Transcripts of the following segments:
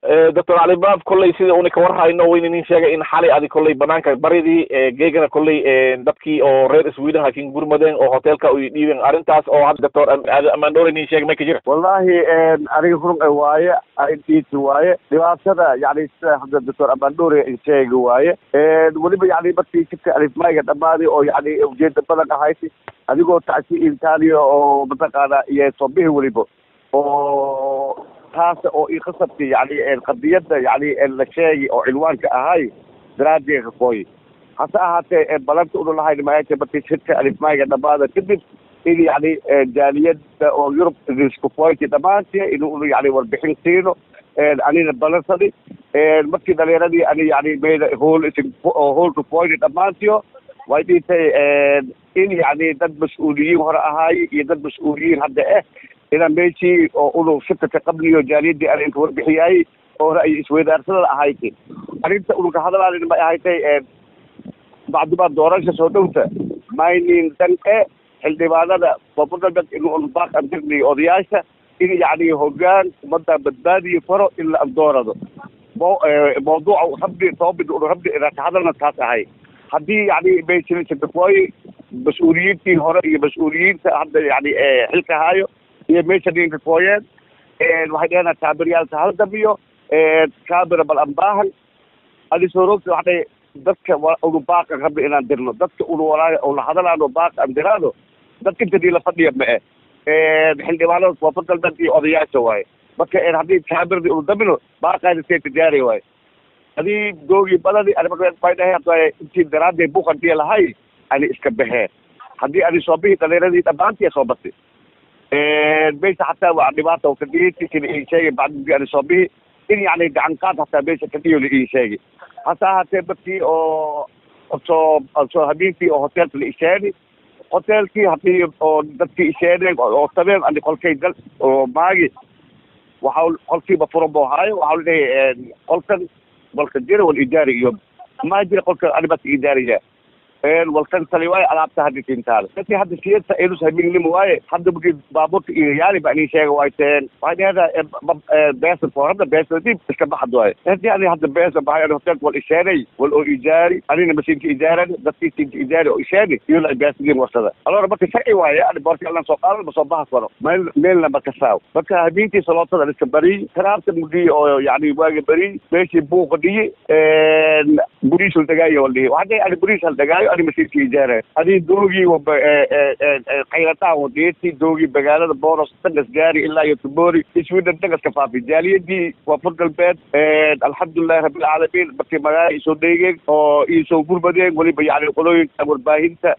doctor cali baab kolley sida una ka warhayno wayna nin sheegay in xalay adi kolley banaanka baridii geegana kolley dadkii oo reer sweden hakin gurmadeen oo hotelka u dhiibeen arrintaas oo hadda doctor amandore nin sheegay may ka jira wallahi aniga run waaye intiisi waaye dhibaatada yani sida hadda doctor amandore sheegi waaye weliba yani markii jidka alifmayga dhammaaday oo yani ujeeda badan ahayd adigoo tacsi intaaniya oo mataqaana iyo sobihi weliba oo taas oo i qasabki yani qadiyada yani la sheegi oo cinwaanka ahay daraadeega kooyi hase ahaatee balanta una lahayn maayta markii jidka alifmayga dhamaada kadib in yani jaaliyada oo yurub isku pointi dhamaantii in yani warbixin siino anina balansadi markii dhalinyaradii ani yani meyda hool hoolka pointi dhamaantiyo way dhintay in yani dad mas-uuliyiin hore ahaaye iyo dad mas-uuliyiin hadda ah inaan meeshii oo unu shirkaka qabliyo jaaliyadii arrinka warbixiyay oo hore ay isweydaarsada ahayd arrinta ununka hadalaanin may ahaytay bacdimaa doorasha soo dhowta maynin dan e xildhibaanada koonfurdalbeed in un baaq andirni odayaasha in yani hogaan ummadda badbaadiyo faro in la andoorado mo mawduuca rabbi toobid unu rabbi inaan ka hadalna taas ahay haddii yani meeshilsadakooyi mas-uuliyiintii hore iyo mas-uuliyiinta hadda yani xilka haayo iyo meesha ninka kooyeen waxay dhehena taabiryaalka haldamiyo kaabira bal ambaahan adisorogta waxay dadka unu baaqan rabbi inaan dirno dadka unu walaa una hadalaano baaq aan diraano dadka intadii la fadhiya ma e xildhibaanada koonfur galbeed iyo odayaasha waaye marka haddii kaabiradi unu damino baaqaana see tijaari waaye hadii doogii badani bay dhahe intii daraadee buqantiya lahay ani iska baxeen haddii ani soo bihi dhalinyaradii dhamaantii soo batay meesha hataa waa dhibaata kadhiiti kila ii sheegay bacdigi ani soo bihi in yani gacan qaad hataa meesha kadhiyo la ii sheegay hase ahaatee markii oo soo soo habeenkii oo hotelka la isheeni hotelkii hadii oo dadkii isheeneen oo tabeen ani kolkay dal oo maagi waxa qolkiiba furan buu haayo waxa leeyahay qolkan qolka jira wal idaari iyo ma jira qolka animatka idaariya walkan tali waaye alaabta hadda tintaal dadkii hadda siyasa inus hamingnimo waaye hadda magi baabuurta iyo yaali ba anii sheega wayteen waxay dhehdaa beesa hadda beesa dib iska baxad waaye hadii ani hadda beesa bahay ani hotelka wal isheenay wal oo ijaari anina masiinka ijaaran dadkii siinka ijaari oo isheeni iyo la beesadin warsada alora marka sharci waaye ani boorti allan soo qaadan ma soo baxas karo meel meelna ma kasaaw marka habeenkii salootada iska bariy karaabta mudi oo yani waaga bariy meeshii buuqa dhiyi buriis hal dagaayo wal dhihi waxaa ani buriis hal dagaayo ani masiirka ijaara adii doogii qaylataha wadeeti doogii magaalada boros dagas gaari ilaa iyo tubori iswidan dagaska faafi jaaliyadii koonfur galbeed alxamdulilahi rabbilcaalamiin markii magaala isoo dheegeen oo isoo gurmadeen weliba yani qolooyinka warbaahinta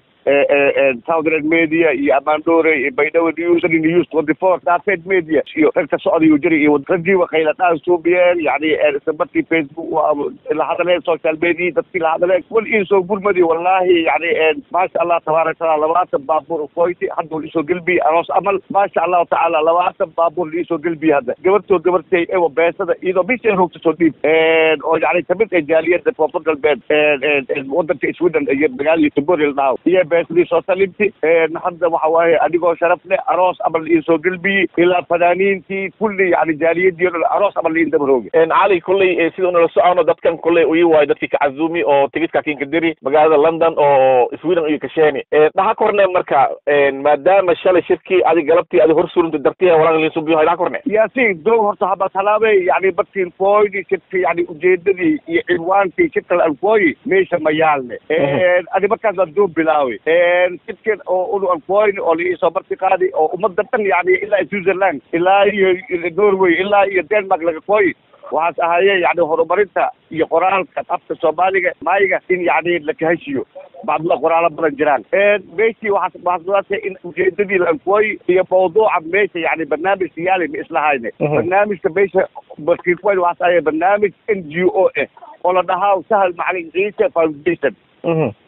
southern media iyo amandore iyo baydhabo news news twenty four daafed media iyo ragka socdayu jiri iyo raggii wakayladhaan suubiyeen yani markii facebook la hadaleen social media dadkii la hadaleen wal isoo gurmadi wallahi yani maasha allah tabaaraka taala labaatan baabuur ukoyti hadda wal isoo gelbiye aroos amal maasha allahu tacaala labaatan baabuur la isoo gelbiye hadda gabartoo gabartay ewa beesada iyadoo bisha roogta soo dhiib oo yani kamid ee jaaliyada koonfur galbeed wadanka sweden iyo magaalada tubori la dhahaw iyo beesadii soo salimti hadda waxa waaye adigoo sharaf leh aroos amal la isoo gelbiye ilaa fanaaniintii kulli yani jaaliyadii o dhan aroos amal la in dabaroogi cali kolley sida unala socono dadkan kolley uyi waayo dadkii kacazumi oo tigidka kinka diri magaalada london oo sweden uyi kasheeni dhaha korne marka maadaama shalay shirkii adi galabtii adi hor surunta dartiha walaan linsubiyo dhaha korne yaasiin doog horta haba talaabay yani markii fooydi shirka yani ujeedadii iyo cinwaankii shirka alfooyi meesha ma yaalne adi markaas waan doo bilaawi shirkan oo unu alfooyni oo liisoo marti qaadi oo ummadda dhan yani ilaa switzerland ilaa iyo norway ilaa iyo denmark laga kooyi waxaas ahaaye yani horumarinta iyo qoraalka afka soomaaliga maayiga in yani la kaheshiyo bacdula qoraalo badan jiraan meeshii waxaas waxaasdaatay in ujeedadii lankooyi iyo mawduuca meesha yani barnaamij siyaali ma islahayne barnaamijka meesha markiifoyn waxaas ahaaye barnaamij n g o ah oo la dhahaa sahal macalin ciise foundation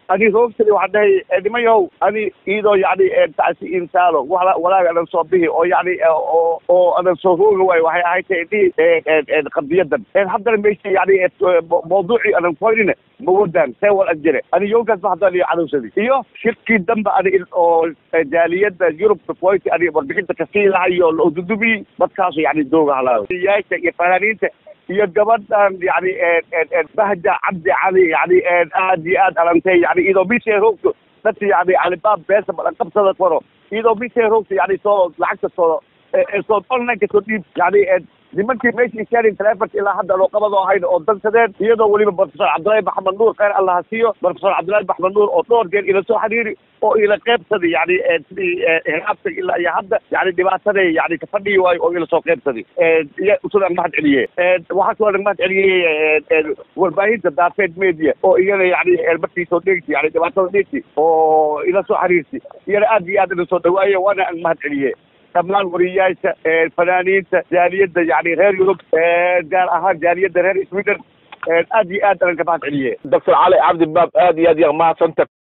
ani roogtani waxaan dhahay nimayow ani iyadoo yacni tacsi insaalo wala walaaga adan soo bihi oo yacni oo oo adan soo roogi waayo waxay ahayd tahay indhihii qadiyadan haddana meesha yacni mawduucii adan koynina mawadaan see wal ajire ani yowkaas ba haddaan iyo cadowsadi iyo shirkii dambe ani oo jaaliyadda yurubka koyti ani warbixinta kasii lahayo la ududubi dadkaasu yacni dooga halaayo yaasha iyo fanaaniinta iyo gabadhan yani bahja cabdi cali yani aad iyo aad alantay yani iyadoo bishay roogto dadka yani alibaab beesa badan qabsada karo iyadoo bishay roogto yani soo lacagta soo soo online soo dhiib yani nimankii meeshii keenin taleefonka ilaa hadda loo qabadoo ahayn oo dansadeen iyadoo weliba profesor cabdullaahi maxamed nuur khayr allah ha siiyo profesor cabdullaahi maxamed nuur oo dhowr jeer ila soo xiriiri oo ila qaybsaday yani sidii hilaabta ilaa iyo hadda yani dhibaataday yani ka fadhiyi waayo oo ila soo qaybsaday usudan mahad celiye waxaa kaloo nag mahad celiyey warbaahinta daafeed media oo iyana yani markii soo dhegti yani dhibaatada dhegti oo ila soo xiriirtay iyana aad iyo aad ila soo dhawaaye waana ang mahad celiye dhammaan wariyaasha fanaaniinta jaaliyadda yani reer yurub gaar ahaan jaaliyadda reer sweden aad iyo aad alan ka mahad celiye doctor cali cabdi baab aad iyo aad yaa mahadsanta